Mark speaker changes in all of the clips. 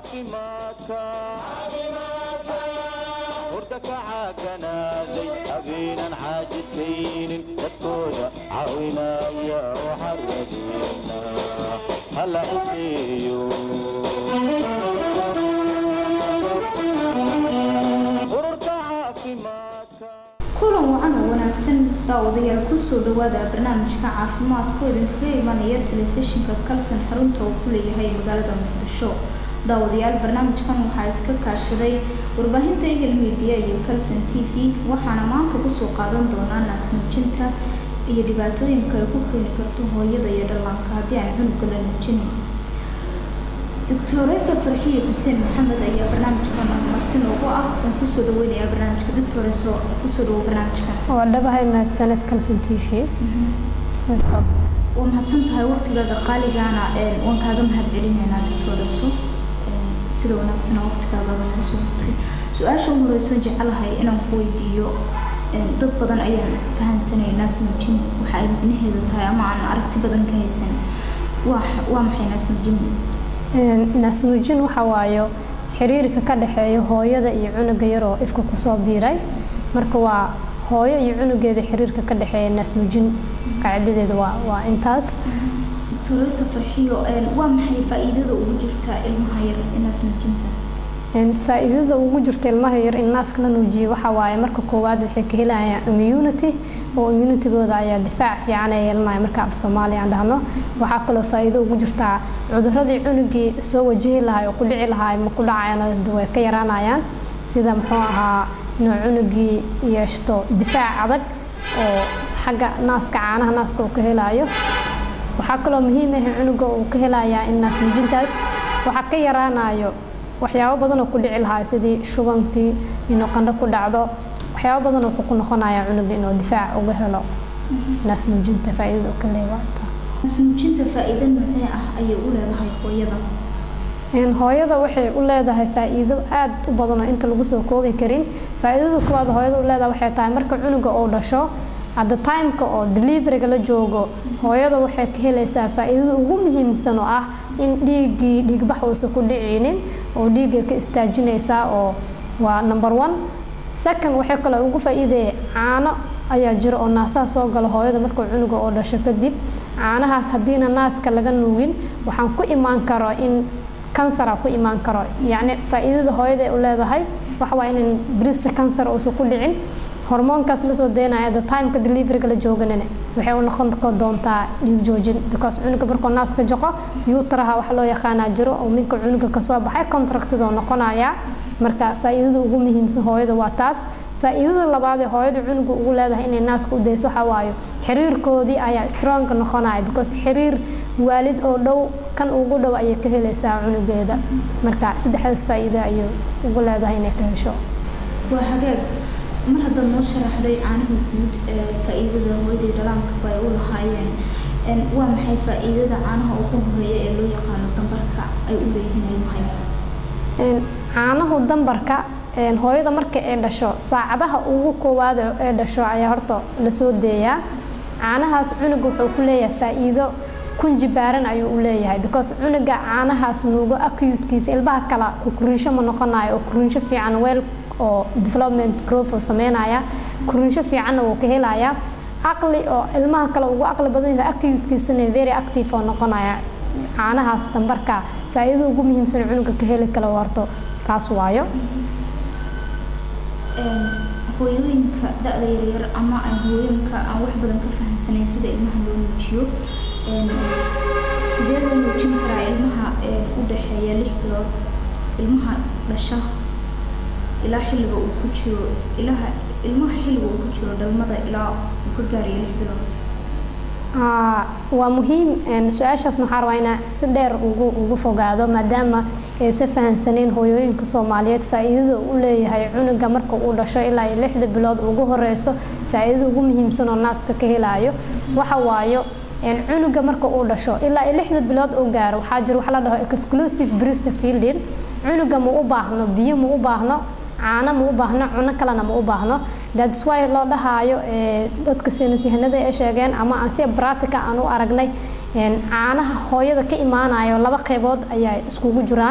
Speaker 1: caafimaadka hurda ka caaganaaday habeenan caajisaynin dadkooda caawinaya waxaan rajeynaa hala ciseeyo ururka caafimaadka
Speaker 2: kulan wacan oo wanaagsan daawadayaal kusoo dhawaada barnaamijka caafimaadka idinkaga imanaya telefishinka kalsan xarunta uu ku leeyahay magaalada muqdisho daawadayaal barnaamijkan waxaa iska kaashaday warbaahinta egel media iyo kalson t v waxaana maanta kusoo qaadan doonaa naasnuujinta iyo dhibaatooyinka ay ku keeni karto hooyada iyo dhallaanka haddii aan cunuga la nuujinin doctoresa farxiye xuseen maxamed ayaa barnaamijkan marti noogu ah waan kusoo dhaweynaya barnaamijka doctoreso kusoo dhawo barnaamijkan
Speaker 3: waa dhabahay mahadsaned kalson t v
Speaker 2: waa mahadsan tahay waqtigaaga qaaligaana waan kaaga mahad celinaynaa doctoreso sida wanaagsana waqtigaaga noogu soo hurtay su-aasha ugu horeyso jecelahay inaan ku weydiiyo dad badan ayaan fahansanay naasnuujin waxa ay micnaheedu tahay ama aan aragti badan ka haysan waa waa maxay naasnuujin
Speaker 3: naasnuujin waxa waayo xiriirka ka dhexeeya hooyada iyo cunuga yar oo ifka kusoo biiray marka waa hooyo iyo cunugeeda xiriirka ka dhexeeya naasnuujin qaacidadeeda waa waa intaas
Speaker 2: doctoresa farxiyo waa maxay faa-iidada ugu jirta ilmaha yar naasnuujinta
Speaker 3: faa-iidada ugu jirta ilmaha yar in naaska la nuujiyo waxa waaye marka koowaad waxay ka helayaan immunity oo immunitygooda ayaa difaac fiican ay yeelanaya marka af soomaaliya aan dhahno waxaa kaloo faa-iido ugu jirtaa cuduradii cunugii soo wajihi lahay oo ku dhici lahaa ma ku dhacayaan way ka yaraanayaan sida muxuu ahaa inuu cunugii yeeshto difaac adag oo xagga naaska caanaha naaska uu ka helaayo waxaa kaloo muhiim ah cunuga uu ka helayaa in naas nuujintaas waxaa ka yaraanayo waxyaabo badan oo ku dhici lahaa sidii shubankii inuu qandho ku dhacdo waxyaabo badan oo ku noqonaya cunuga inuu difaac uga helo naas nuujinta faa-iidada uu ka leeyahay
Speaker 2: naasnuujinta faa-iido noocee ah ayay u leedahay hooyada
Speaker 3: hooyada waxay u leedahay faa-iido aada u badan oo inta lagu soo koobi karin faa-iidada kuwaad hooyada u leedahay waxay tahay marka cunuga uu dhasho hadda timeka oo deliveryga la joogo hooyada waxay ka helaysaa faa-iidada ugu muhiimsan oo ah in dhiiggii dhiigbax uusan ku dhicinin oo dhiigga ka istaajinaysaa oo waa number one second waxay kaloo ugu faa-iidaya caano ayaa jira oo naasaha soo gala hooyada markuu cunuga oo dhasho kadib caanahaas haddiina naaska laga nuugin waxaan ku imaan karo in kansara ku imaan karo yacni faa-iidada hooyada ay u leedahay waxa waa inan brista kansar uusan ku dhicin hormoonkaas lasoo daynaya the timeka deliveryga la jooganina waxay u noqon doontaa dhiig joojin because cunuga markuu naaska joqo yuutaraha wax loo yaqaanaa jiro oo minka cunuga kasoo baxay contractidoo noqonaya marka faa-iidada ugu muhiimsan hooyada waa taas faa-iidada labaad ee hooyada cunuga ugu leedahay inay naaska u dayso waxa waayo xiriirkoodii ayaa strong noqonaya because xiriir waalid oo dhow kan ugu dhow ayay ka helaysaa cunugeeda marka saddexdaas faa-iida ayay ugu leedahay inay ka hesho
Speaker 2: waa hagaag mar haddaad noo sharaxday caanaha guud ee faa-iidada hooyadii dhalaanka ay u lahaayeen waa maxay faa-iidada caanaha ugu horeeya ee loo yaqaano dambarka ay u leeyihiin ilmaha
Speaker 3: caanahu dambarka hooyada marka ay dhasho saacadaha ugu koowaad ee dhasho ayaa horta lasoo deeyaa caanahaas cunuga wuxuu ku leeyahay faa-iido kunji baaran ayuu u leeyahay because cunuga caanahaas nuugo acutkiisa ilmaha kale kurinsho ma noqonayo oo kurinsho fiican weel oo development growth oo sameynaya kurinsho fiicanna wuu ka helayaa caqli oo ilmaha kale ugu caqli badan yahay acutkiisana very active oo noqonaya caanahaas dambarka faa-iidada ugu muhiimsan cunuga ka heli kale horto taas waayo
Speaker 2: hooyooyinka da-da yaryar ama aan hooyooyinka aan wax badan ka fahamsanayn sida ilmaha loo nuujiyo sidee loo nuujin karaa ilmaha u dhexeeya lix bilood ilmaha dhasha ilaa xilliga uu ku jiro ilaha ilmaha xilliga uu ku jiro dhalmada ilaa uu ka gaarayo lix bilood
Speaker 3: waa muhiim su-aashaas maxaa rabaa inaa si dheer ugu ugu fogaado maadaama aysa fahansaneen hooyooyinka soomaaliyeed faa-iidada u leeyahay cunuga marka uu dhasho ilaa iyo lixda bilood ugu horeyso faa-iidada ugu muhiimsan oo naaska ka helaayo waxa waayo cunuga marka uu dhasho ilaa iyo lixda bilood uu gaaro waxaa jira wax la dhaho exclusive breast feeding cunuga ma u baahno biyo ma u baahno caano ma u baahno cuno kalena ma u baahno that's why loo dhahaayo dadka saynisyahanada ay sheegeen ama aan si practica aan u aragnay caanaha hooyada ka imaanayo laba qeybood ayaa iskugu jiraan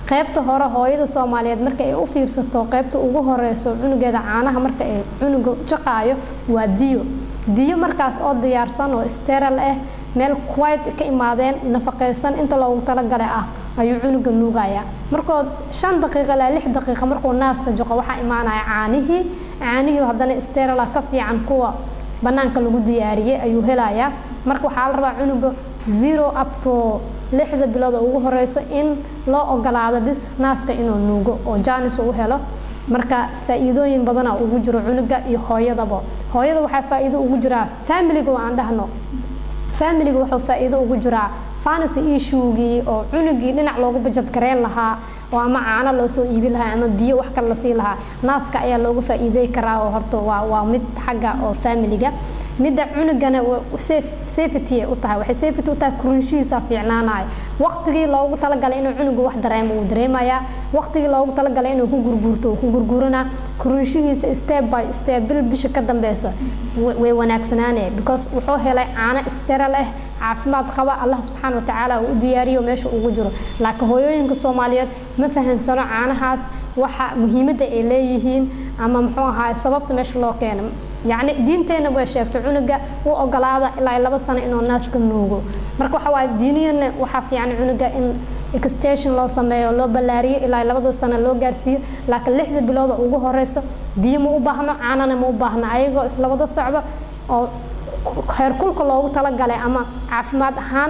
Speaker 3: qaybta hore hooyada soomaaliyeed marka ay u fiirsato qaybta ugu horeyso cunugeeda caanaha marka ay cunuga jaqaayo waa biyo biyo markaas oo diyaarsan oo steral ah meel quite ka imaadeen nafaqeysan inta loogu talagalay ah ayuu cunuga nuugaya markoo shan daqiiqa ilaa lix daqiiqa markuu naaska joqo waxaa imaanaya caanihii caanihii haddana sterala ka fiican kuwa banaanka lagu diyaariyey ayuu helayaa marka waxaa la rabaa cunuga zero up to lixda bilood oo ugu horeyso in loo ogolaado bis naaska inuu nuugo oo janis uu helo marka faa-iidooyin badana ugu jiro cunuga iyo hooyadaba hooyada waxaa faa-iido ugu jiraa familiga oo aan dhahno familiga wuxuu faa-iido ugu jiraa fancy issuegii oo cunugii dhinac loogu bajad gareen lahaa oo ama caano loo soo iibin lahaa ama biyo wax kale lasii lahaa naaska ayaa looga faa-iidey karaa oo horta waa waa mid xagga oo familiga midda cunugana safety ay u tahay waxay safety u tahay kurinshihiisa fiicnaanaya waqtigii loogu talagalay inuu cunuga wax dareemo uu dareemayaa waqtigii loogu talagalay inuu ku gurguurto uu ku gurguuranaa kurinshihiisa step by step bil bisha ka dambeyso way wanaagsanaanaya because wuxuu helay caano steral ah caafimaad qaba allah subxaana watacaala uu u diyaariyo meesha ugu jiro laakiin hooyooyinka soomaaliyeed ma fahansano caanahaas waxa muhiimadda ay leeyihiin ama muxuu ahaa sababta meesha loo keena yacni diinteena way sheegtay cunuga u ogolaada ilaa laba sano inuu naaska nuugo marka waxa waaye diiniyana waxaa fiican cunuga in extension loo sameeyo loo ballaariyo ilaa labada sano loo gaarsiiyo laakiin lixda bilooda ugu horeyso biyo ma u baahno caanana ma u baahno ayagoo islabada socdo oo heerkulka loogu talagalay ama caafimaad ahaan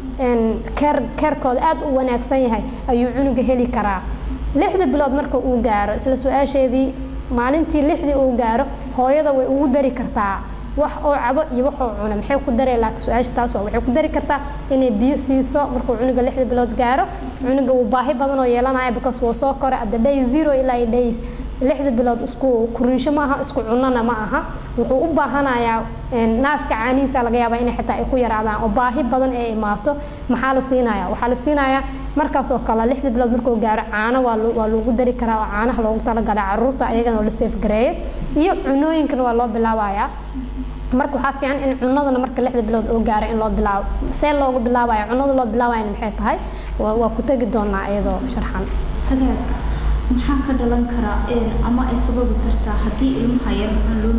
Speaker 3: keer keerkooda aada u wanaagsan yahay ayuu cunuga heli karaa lixda bilood marka uu gaaro isla su-aasheedii maalintii lixdii uu gaaro hooyada way ugu dari kartaa wax oo cabo iyo wax oo cuna maxay ku daree laakiin su-aasha taas waa waxay ku dari kartaa inay biyo siiso markuu cunuga lixda bilood gaaro cunuga wuu baahi badan oo yeelanaya because wuu soo koray at the day zero ilaa iyo day lixda bilood isku kurinsho ma aha isku cunana ma aha wuxuu u baahanayaa naaska caanihiisa laga yaabaa inay xitaa ay ku yaraadaan oo baahi badan ay imaato maxaa la siinaya waxaa la siinayaa markaas oo kale lixda bilood markuu gaaro caano waa waa loogu dari karaa oo caanaha loogu talagalay caruurta ayagana oo la seefgareeyo iyo cunooyinkana waa loo bilaabayaa marka waxaa fiican in cunadana marka lixda bilood oo gaaro in loo bilaabo see loogu bilaabaya cunada loo bilaabayana maxay tahay waa ku tegi doonaa iyadoo sharxan
Speaker 2: hagaag maxaa ka dhalan karaa ama ay sababi kartaa haddii ilmaha yar aan loo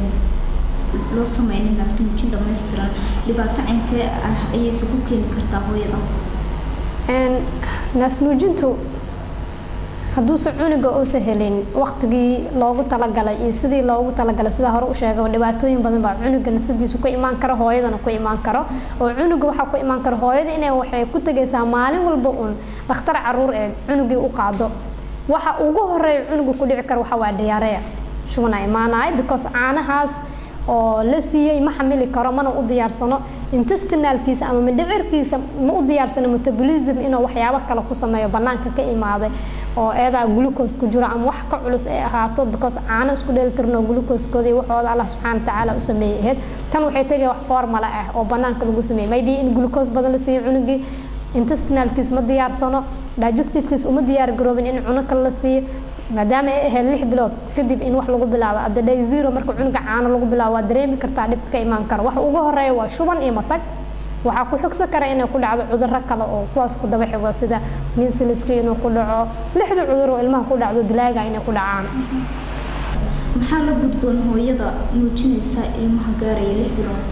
Speaker 2: loo sameynin naasnuujin dhammaystiran dhibaato caynkee ah ayayse ku keeni kartaa hooyada
Speaker 3: naasnuujintu hadduuse cunuga uusa helin waqtigii loogu talagalay iyo sidii loogu talagalay sidaa hore u sheegaba dhibaatooyin badan baa cunuga nafsadiisu ku imaan karo hooyadana ku imaan karo oo cunuga waxaa ku imaan karo hooyada inay waxay ku tegaysaa maalin walba uun dhakhtar caruur ee cunugii u qaado waxa ugu horeeya cunuga ku dhici karo waxa waa dhiyaareya shubana imaanaya because caanahaas oo la siiyey ma xamili karo mana u diyaarsano intestinaalkiisa ama mindhicirkiisa ma u diyaarsano metabolism inuu waxyaabo kale ku sameeyo banaanka ka imaaday oo eedaa glucose ku jiro ama wax ka culus ay ahaato because caano isku dheelitirno glucosekooda iyo waxooda allah subxaana watacaala u sameeyey ahayd tan waxay tegaya wax formala ah oo banaanka lagu sameeyey maybe in glucose badan la siiyo cunugii intestinaalkiis ma diyaarsano digestivekiis uma diyaar garoobin in cuno kale la siiyo maadaama ay ahayd lix bilood kadib in wax lagu bilaabo at the day zero marka cunuga caano lagu bilaabo waa dareemi kartaa dhib ka imaan karo waxa ugu horeeya waa shuban iyo matag waxaa ku xigsan kara inay ku dhacdo cudurro kale oo kuwaas ku daba xigo sida minsiliska inuu ku dhaco lixda cudur oo ilmaha ku dhacdo dilaaga inay ku dhacaan
Speaker 2: maxaa la gudboon hooyada nuujinaysa ilmaha gaaraya lix bilood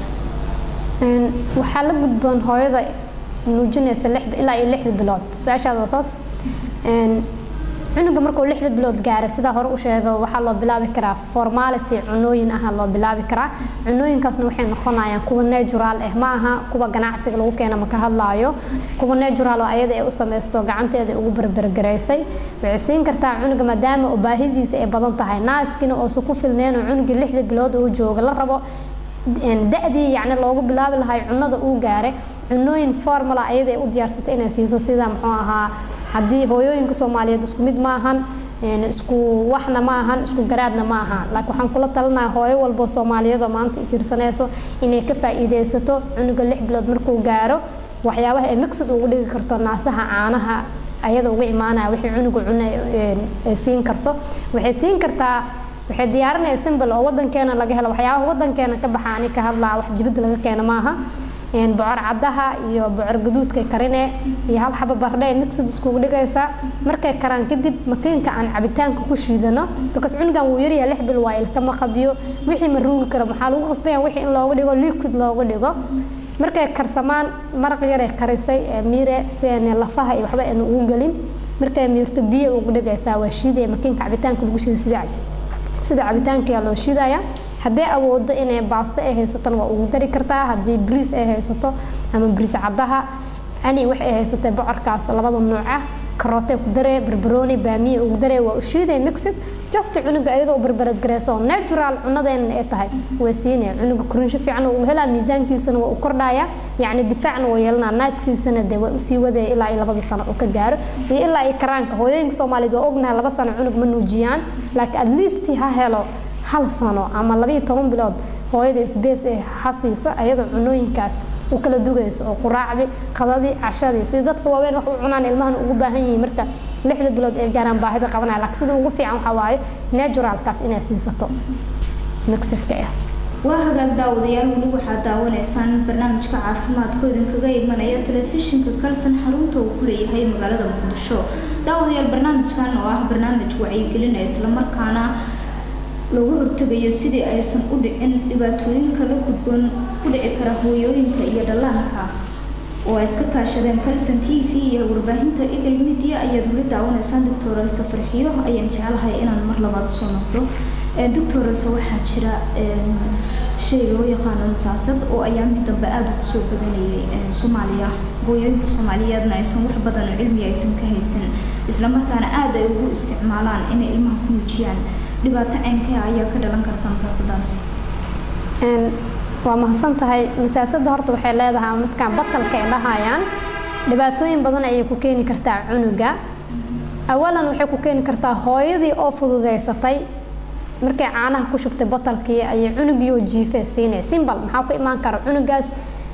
Speaker 3: waxaa la gudboon hooyada nuujinaysa lix ilaa iyo lixda bilood su-aashaada waa saas cunuga markuu lixda bilood gaaray sidaa hore u sheega waxaa loo bilaabi karaa formality cunooyin aha loo bilaabi karaa cunooyinkaasna waxay noqonayaan kuwa natural ah ma aha kuwa ganacsiga lagu keena maka hadlaayo kuwa natural oo ayada ay u samaysto gacanteeda ugu berbergaraysay waxay siin kartaa cunuga maadaama oo baahidiisa ay badan tahay naaskina oosa ku filneen oo cunugii lixda bilood uu jooga la rabo da-dii yacni loogu bilaabi lahay cunada uu gaaray cunooyin formala ayada ay u diyaarsatay inay siiso sida muxuu ahaa haddii hooyooyinka soomaaliyeed isku mid ma ahan isku waxna ma ahan isku garaadna ma ahan laakiin waxaan kula talinaya hooyo walbo soomaaliyeed oo maanta fiirsanayso inay ka faa'iidaysato cunuga lix bilood markuu gaaro waxyaabaha ay mixid ugu dhigi karto naasaha caanaha ayada uga imaanaya wixii cunuga cuna ay siin karto waxay siin kartaa waxay diyaarinaya simbal oo wadankeena laga helo waxyaabaha wadankeena ka baxa ani ka hadlaa wax dibadda laga keena maaha een, bocor caddaha iyo bocor gaduudkay karine iyo hal xaba bardhe mixed iskugu dhigaysaa markay karaan kadib makiinka aan cabitaanka ku shiidano because cunugan wuu yaryahay lix bil waa ilkama qabiyo wixii ma ruugi karo maxaa lagu qasbaya wixii in looga dhigo liquid looga dhigo markay karsamaan maraq yaray karisay ee miire si aan lafaha iyo waxba aan ugu gelin markay miirto biyo ugu dhigaysaa waa shiidaya makiinka cabitaanka lagu shiiday sida sida cabitaanka ayaa loo shiidaya haddii awoodo inay baasto ay haysatana waa ugu dari kartaa haddii bariis ay haysato ama bariis caddaha ani wax ay haysatay bocorkaas labada nooc ah karootay ku daree barbarooni baamiye ugu daree waa u shiiday mixid just cunuga iyadoo u barbarad gareyso natural cunadeena ay tahay waa siinaya cunuga korinsho fiican uu helaa miisaankiisana waa u kordhaya yacni difaacna waa yeelanaa naaskiisana dee waa usii wadaya ilaa iyo labada sano uu ka gaaro iyo ilaa iyo karaanka hooyooyinka soomaaliyeed waa ognahay laba sano cunug ma nuujiyaan laakiin at least ha helo hal sano ama labayo toban bilood hooyada sbees ee ha siiso ayadoo cunooyinkaas u kala dugayso oo quraacdi qadadii cashadii sida dadka waaweyn wax u cunaan ilmahan ugu baahan yihiin marka lixda bilood ay gaaraan baahida qabanaya laakiin sida ugu fiican waxaa waaye naturalkaas inay siisato mixidka ah
Speaker 2: waa hagaag daawadayaal weli waxaad daawanaysaan barnaamijka caafimaadka idinkaga imanaya telefishinka kalsan xarunta uu ku leeyahay magaalada muqdisho daawadayaal barnaamijkan oo ah barnaamij wacyigelinaya islamarkaana looga hortegayo sidii aysan u dhicin dhibaatooyinka la gudboon ku dhici kara hooyooyinka iyo dhallaanka oo ay iska kaashadeen kalson t v iyo warbaahinta eagle media ayaad weli daawanaysaan doctorayse farxiyo ayaan jecelahay inaan mar labaad soo noqdo doctorayse waxaa jira shay loo yaqaano masaasad oo ayaamii dambe aada ugu soo badanayay soomaaliya hooyooyinka soomaaliyeedna aysan wax badan oo cilmi aysan ka haysan islamarkaana aada ay ugu isticmaalaan inay ilmaha ku muujiyaan dhibaato ceynkee ayaa ka dhalan karta masaasadaas
Speaker 3: waa mahadsan tahay masaasada horta waxay leedahay midkaan batalka ay dhahayaan dhibaatooyin badan ayay ku keeni kartaa cunuga awalan waxay ku keeni kartaa hooyadii oo fududeysatay markay caanaha ku shubtay batalkii ayay cunugii oo jiifee siinay simbal maxaa ku imaan kara cunugaas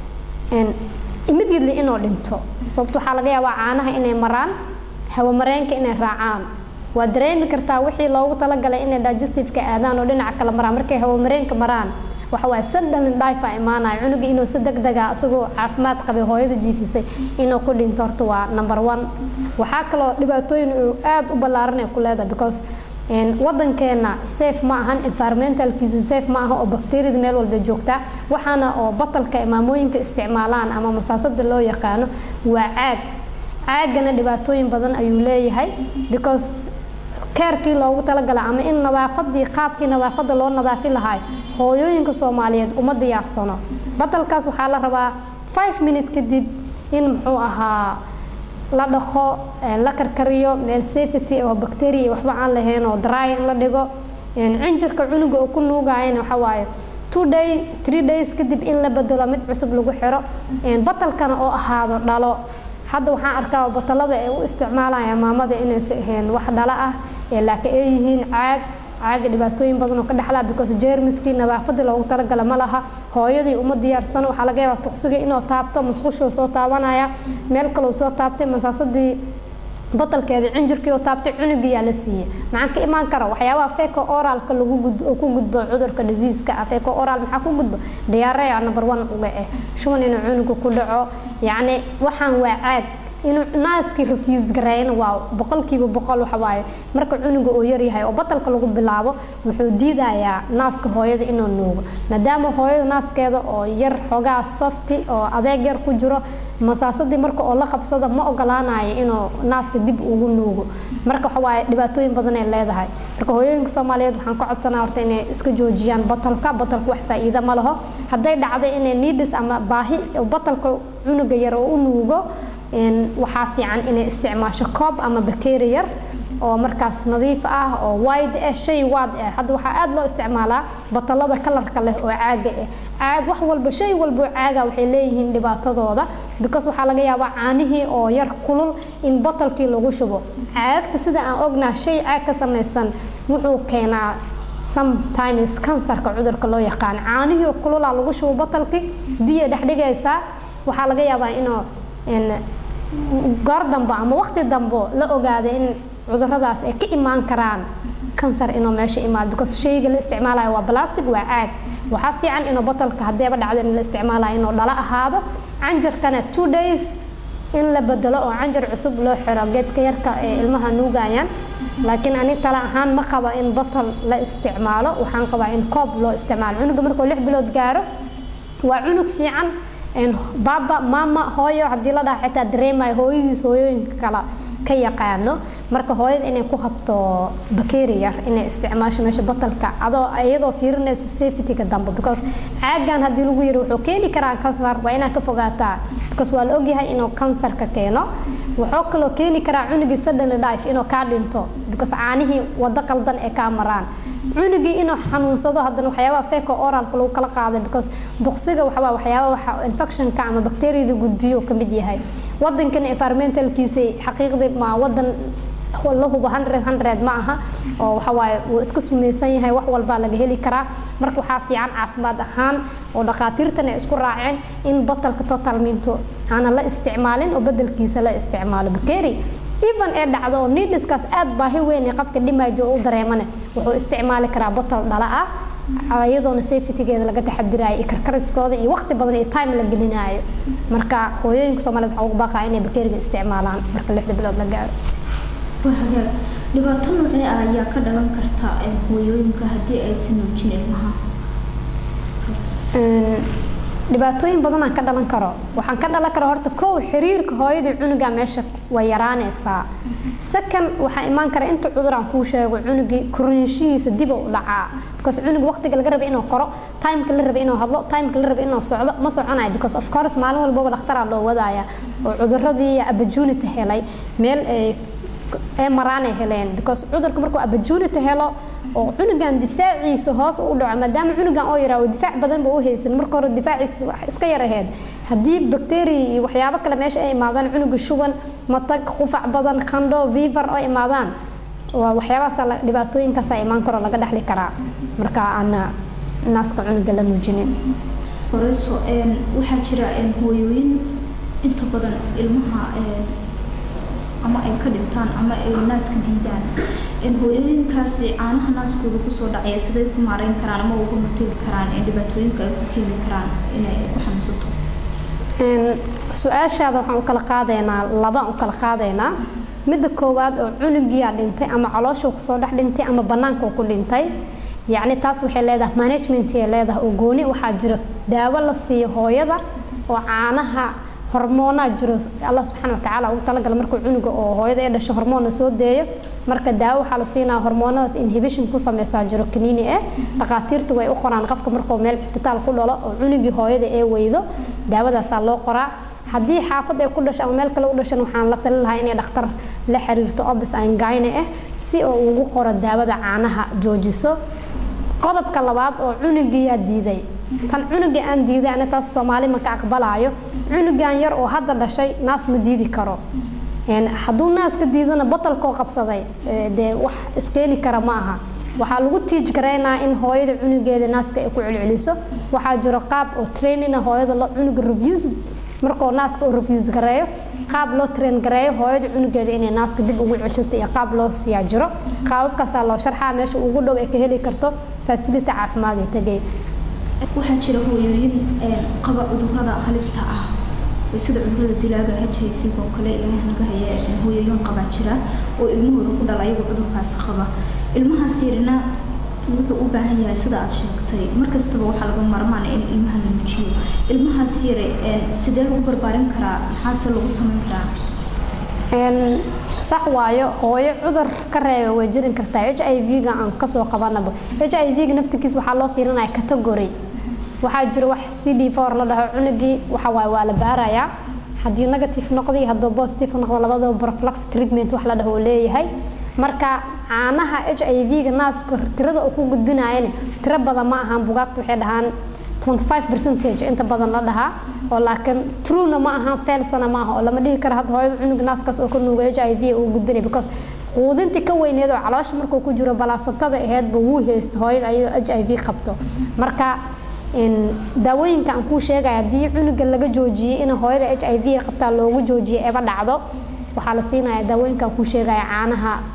Speaker 3: immediately inuu dhinto sababto waxaa laga yaabaa caanaha inay maraan hawamareenka inay raacaan waa dareemi kartaa wixii loogu talagalay inay digestiveka aadaan oo dhinaca kale maraan markay hawamareenka maraan waxa waaye suddenly life aa imaanaya cunuga inuu si degdega isagoo caafimaad qabay hooyada jiifisay inuu ku dhinto horta waa number one waxaa kaloo dhibaatooyin uu aada u ballaaran ay ku leedahay because wadankeena safe ma ahan environmentalkiisa safe ma aha oo bacteriada meel walba joogtaa waxaana oo batalka maamooyinka isticmaalaan ama masaasada loo yaqaano waa caag caagana dhibaatooyin badan ayuu leeyahay because keerkii loogu talagala ama in nadaafadii qaabkii nadaafada loo nadaafi lahaa hooyooyinka soomaaliyeed uma diyaarsano batalkaas waxaa la rabaa five minute kadib in muxuu ahaa la dhaqo la karkariyo meel safety oo bacteria iyo waxba aan lahayn oo dry in la dhigo cinjirka cunuga oo ku nuugayana waxa waaye two day three days kadib in la bedelo mid cusub lagu xiro batalkana oo ahaado dhalo hadda waxaan arkaa batalada ay u isticmaalayaan maamada inaysan ahayn wax dhala ah ee laakiin ay yihiin caag caaga dhibaatooyin badan oo ka dhexlaa because jeermiskii nadaafadii loogu talagala ma laha hooyadii uma diyaarsano waxaa laga yaabaa tuqsiga inuu taabto musqushuu soo taabanaya meel kaleu soo taabtay masaasadii batalkeedii cinjirkii oo taabtay cunugiyaa la siiyey maxaa ka imaan kara waxyaabaha feco oralka lagu gud oo ku gudbo cudurka diseaska ah feco oral maxaa ku gudbo diarrhea number one uga ah shuban inuu cunuga ku dhaco yacni waxaan waa caag inuu naaskii refuse gareeyana waa boqolkiiba boqol waxa waaye marka cunuga uu yaryahay oo batalka lagu bilaabo wuxuu diidayaa naaska hooyada inuu nuugo maadaama hooyada naaskeeda oo yar xoogaa softi oo adeeg yar ku jiro masaasadii marka oo la qabsado ma ogolaanayo inuu naaska dib ugu nuugo marka waxa waaye dhibaatooyin badan ay leedahay marka hooyooyinka soomaaliyeed waxaan ka codsanaa horta inay iska joojiyaan batalka batalka wax faa'iido ma laho hadday dhacday inay needis ama baahi batalka cunuga yar oo u nuugo waxaa fiican inay isticmaasho koob ama bakeeri yar oo markaas nadiif ah oo wide ah shay waad ah hadda waxaa aada loo isticmaalaa batalada kalarka leh oo caaga ah caag wax walba shay walba oo caaga waxay leeyihiin dhibaatadooda because waxaa laga yaabaa caanihii oo yar kulul in batalkii lagu shubo caagta sida aan ognaa shay caag ka samaysan wuxuu keenaa sometimes kansarka cudurka loo yaqaan caanihii kululaa lagu shubo batalkii biyo dhexdhigaysaa waxaa laga yaabaa inuu goor dambe ama waqti dambo la ogaada in cuduradaas ay ka imaan karaan kansar inuu meesha imaado because shayga la isticmaalayo waa plastic waa caag waxaa fiican inuu botalka haddeeba dhacdo in la isticmaalayo inuu dhalo ahaado canjarkana two days in la bedelo oo canjar cusub loo xiro geedka yarka ee ilmaha nuugayaan laakiin ani tala ahaan ma qaba in botal la isticmaalo waxaan qabaa in koob loo isticmaalo cunuga markuu lix bilood gaaro waa cunug fiican baaba maama hooyo haddii la dhaha xitaa dareemayo hooyadiis hooyooyinka kale ka yaqaano marka hooyada inay ku habto bakeeri yar inay isticmaasho meesha batalka adoo iyadoo fiirinaysa safetyga dambe because caagan haddii lagu yiri wuxuu keeni karaa kansar waa inaad ka fogaataa because waa la ogyahay inuu kansarka keeno wuxuu kaloo keeni karaa cunugii suddenly life inuu kaa dhinto because caanihii wado qaldan ee kaa maraan cunugii inuu xanuunsado haddana waxyaabaha feko oralka lagu kala qaaday because duqsiga waxbaa waxyaaba waxa infectionka ama bacteriada gudbiyo ka mid yahay wadankan environmentalkiisa xaqiiqdii ma wadan la hubo hundred hundred ma aha oo waxa waaye wuu iska sumaysan yahay wax walbaa laga heli karaa marka waxaa fiican caafimaad ahaan oo dhakhaatiirtan ay isku raaceen in botalka total minto aanan la isticmaalin oo bedelkiisa la isticmaalo bakeri even ee dhacdo oo needleskaas aad baahi weyn ee qofka dhimaydo u dareemane wuxuu isticmaali karaa botal dhala ah iyadoona safetygeeda laga taxadirayo iyo karkariskooda iyo waqti badan iyo time la gelinayo marka hooyooyinka soomaaliyeed waxaa ugu baaqaa inay bakeriga isticmaalaan marka lixda bilood la gaaro
Speaker 2: hagaag dhibaato noocee ah ayaa ka dhalan karta hooyooyinka haddii aysan nuujin ilmaha
Speaker 3: dhibaatooyin badanaan ka dhalan karo waxaan ka dhalan kara horta kow xiriirka hooyadii cunuga meesha way yaraanaysaa second waxaa imaan kara inta cudur aan kuu sheego cunugii korinshihiisa dib u dhacaa because cunug waqtiga laga rabay inuu koro timeka la rabay inuu hadlo timeka la rabay inuu socdo ma soconayo because of course maalin walbaba dhakhtaraa loo wadaaya oo cuduradii opportunity helay meel ay ee maraanay heleen because cudurka markuu opportunity helo oo cunugan difaaciisa hoos u dhaco maadaama cunugan oo yaraa oo difaac badan ba u haysan marka hore difaaciisa wax iska yar ahayd haddii bacteria iyo waxyaabo kale meesha ay imaadaan cunuga shuban matag qufac badan qandho fever oo imaadaan waa waxyaabahaas dhibaatooyinkaasaa imaan karo laga dhexli karaa marka aan naaska cunuga la nuujinin
Speaker 2: horeyso waxaa jira hooyooyin inta badan ilmaha ama ay ka dhintaan ama ay naaska diidaan hooyooyinkaasi caanaha naaskooda kusoo dhacaya siday ku maareyn karaan ama uga hortegi karaan dhibaatooyinka ay ku keeni karaan inay ku xanuunsato
Speaker 3: su-aashaada waxaan u kala qaadaynaa labaan u kala qaadaynaa midda koowaad oo cunugiyaa dhintay ama caloosha kusoo dhex dhintay ama banaanka ku dhintay yacni taas waxay leedahay managementay leedahay oo gooni waxaa jiro daawo la siiyo hooyada oo caanaha hormoonaa jiro allah subxaana watacaala ugu talagala markuu cunuga oo hooyada ee dhasho hormoonna soo deeyo marka daawo waxaa la siinaa hormoonadaas inhibition ku sameysaa jiro kaniini eh dhakhaatiirtu way u qoraan qofka markuu meel cisbitaal ku dhalo oo cunugii hooyada ee weydo daawadaasaa loo qoraa haddii xaafad ay ku dhasho ama meel kale u dhashan waxaan la talin lahaa inay dhakhtar la xiriirto obis angine ah si oo ugu qoro daawada caanaha joojiso qodobka labaad oo cunugiyaa diiday tan cunuga aan diiday ana taas soomaali ma ka aqbalaayo cunugan yar oo hadda dhashay naas ma diidi karo hadduu naas ka diidana batalkoo qabsaday dee wax iskeeni kara ma aha waxaa lagu tiij garaynaa in hooyada cunugeeda naaska ay ku celceliso waxaa jiro qaab oo trainina hooyada lo cunuga refuse markuu naaska uu refuse gareeyo qaab loo train gareeyo hooyada cunugeeda inay naaska dib ugu ceshato iyo qaab loo siiyaa jiro qaababkaasaa loo sharxaa meesha ugu dhow ay ka heli karto facility caafimaad ee tegay
Speaker 2: waxaa jira hooyooyin qaba cudurada halista ah oo sida cudurada dilaaga h i v oo kale ilaah naga haya hooyooyin qabaa jira oo ilmahooda ku dhala ayagu cudurkaasi qaba ilmahaas yarina wuxuu u baahan yahay sida aad sheegtay markastaba waxaa laga maarmaan in ilmaha la nuujiyo ilmahaas yare sidee lagu barbaarin karaa maxaase lagu samayn karaa
Speaker 3: sax waayo hooyo cudur ka reeba way jirin kartaa h i v-ga aan kasoo qabanaba h i v-ga naftirkiisa waxaa loo fiirinaya category waxaa jira wax c d four la dhaho cunugii waxa waaye waa la baarayaa haddii negative noqdo iyo hadduu positive noqdo labadaba prophylaxis treatment wax la dhaho uu leeyahay marka caanaha h i v-ga naaska tirada uu ku gudbinayana tiro badan ma ahaan bugaagta waxay dhahaan 25 percentage inta badan la dhahaa oo laakiin truena ma ahan failsana ma aha oo lama dhihi karo hadda hooyada cunug naaskaas oo ka nuuga h i v uu gudbinay because quudintii ka weyneed oo caloosha markuu ku jiro balaasatada aheedba wuu haysto hooyada ayadoo h i v qabto marka daawooyinka aan kuu sheegaya haddii cunuga laga joojiyey in hooyada h i v qabtaa loogu joojiyay eba dhacdo waxaa la siinaya daawooyinka aan kuu sheegaya caanaha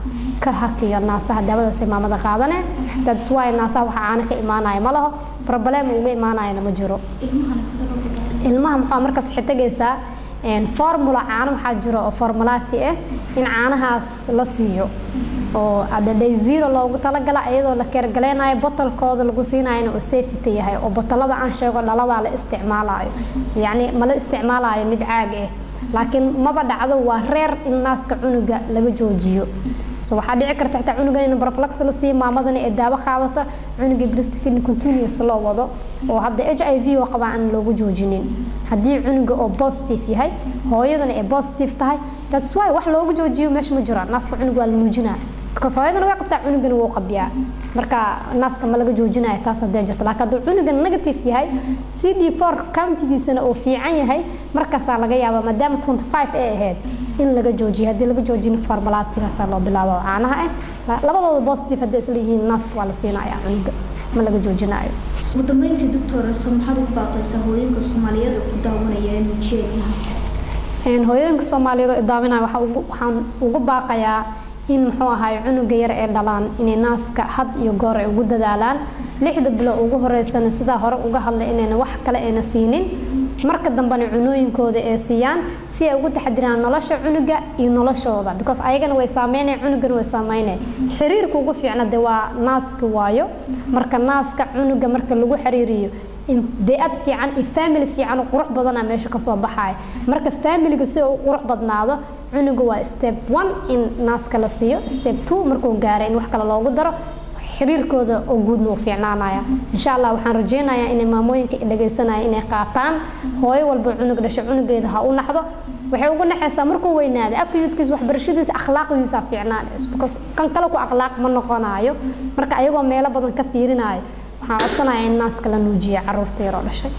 Speaker 3: ka hakiyo naasaha daawadaasay maamada qaadane that's why naasaha waxa caano ka imaanaya ma laho problem uga imaanayana ma jiro
Speaker 2: ilmahana sida loo bilaabo
Speaker 3: ilmaha maxaa markaas waxay tegaysaa een, formula caano waxaa jiro oo formulaati ah in caanahaas la siiyo oo hadda day zero loogu talagala iyadoo la keergaleynayo botalkooda lagu siinayona oo safety yahay oo botalada aan sheego dhaladaa la isticmaalayo yacni ma la isticmaalayo mid caag ah laakiin maba dhacdo waa reer in naaska cunuga laga joojiyo so waxaa dhici karta xitaa cunugan in barflax la siiyo maamadana ee daawo qaadata cunuga breastfeeding continuous loo wado oo hadda h i v oo qabaa aan loogu joojinin haddii cunuga oo positive yahay hooyadana ay positive tahay that's why wax loogu joojiyo meesha ma jiro naaska cunuga waa la nuujinaa because hooyadana way qabtaa cunugana wuu qabiyaa marka naaska ma laga joojinayo taas hadee jirta laakiin hadduu cunuga negative yahay c d four countigiisana uu fiican yahay markaasaa laga yaabaa maadaama 25 ay ahayd in laga joojiyo haddii laga joojin formulatigaasaa loo bilaabo oo caanaha ah La- labadooda positive hadday isla yihiin naaska waa la siinaya cunuga ma laga joojinayo
Speaker 2: ugu dambeyntii doctor so maxaad ugu baaqaysaa hooyinka soomaaliyeed oo ku daawanaya inuu jeel yahay
Speaker 3: Een, hooyooyinka soomaaliyeed oo idaaminaya waxaa ugu- waxaan ugu baaqayaa in muxuu ahaay cunuga yar ee dhalaan inay naaska had iyo goor ay ugu dadaalaan lixda bilo ugu horeysana sidaa hore uga hadlay inayna wax kale ayna siinin marka dambena cunooyinkooda ay siiyaan si ay ugu taxadiraan nolosha cunuga iyo noloshooda because ayagana way saameynaya cunugana way saameynaya xiriirka ugu fiicna de waa naaska waayo marka naaska cunuga marka lagu xiriiriyo in bey'ad fiican iyo family fiican oo qurux badana meesha kasoo baxaya marka familiga si uu u qurux badnaado cunuga waa step one in naaska la siiyo step two markuu gaaro in wax kale loogu daro xiriirkooda oo guudna uu fiicnaanaya insha allah waxaan rajeynayaa inay maamooyinka i dhagaysanaya inay qaataan hooyo walba cunug dhasho cunugeeda ha u naxdo waxay ugu naxaysaa markuu weynaada akuyudkiisa waxbarashadiisa akhlaaqdiisa fiicnaanayso because kan kale ku akhlaaq ma noqonayo marka ayagoo meelo badan ka fiirinayo waxaan codsanayaa in naaska la nuujiyo caruurta yaroo dhashay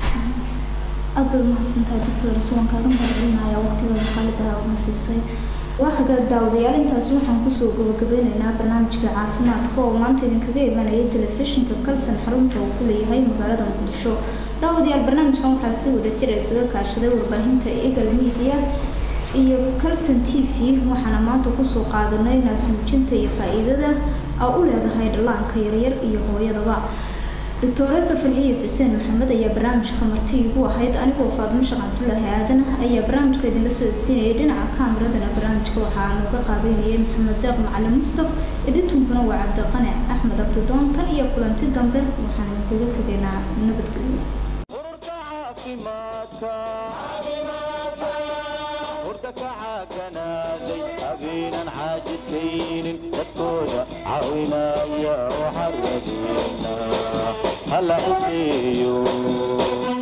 Speaker 2: aad bay umahadsantahay doctor suwan kaaga mahadcelinaya waqtigooda qaaligaha una siisay waa hagaag daawadayaal intaasi waxaan kusoo gabagabeyneynaa barnaamijka caafimaadka oo maanta idinkaga imanaya telefishinka kalsan xarunta uu ku leeyahay magaalada muqdisho daawadayaal barnaamijkan waxaa si wada jira isaga kaashaday warbaahinta eagle media iyo kalson t v waxaana maanta kusoo qaadanay naasmuujinta iyo faa-iidada aa u leedahay dhallaanka yaryar iyo hooyadaba doctoresa farxiye xuseen maxamed ayaa barnaamijka marti igu ahayd anigoo faadmo sheekh cabdulaahi aadan ayaa barnaamijka idinla soo odsiinayay dhinaca kaameradana barnaamijka waxaa nooga qaabeynayay maxamed deeq macalin mustaf editunkuna waa cabdiqane axmed abdidoon tan iyo kulanti dambe waxaan idinkaga tegaynaa nabadgelyo
Speaker 1: ururka caafimaadka urta ka caaganaaday habeenan caajisaynin dadkooda caawinaya waxaa rajeynaa hala iseeyo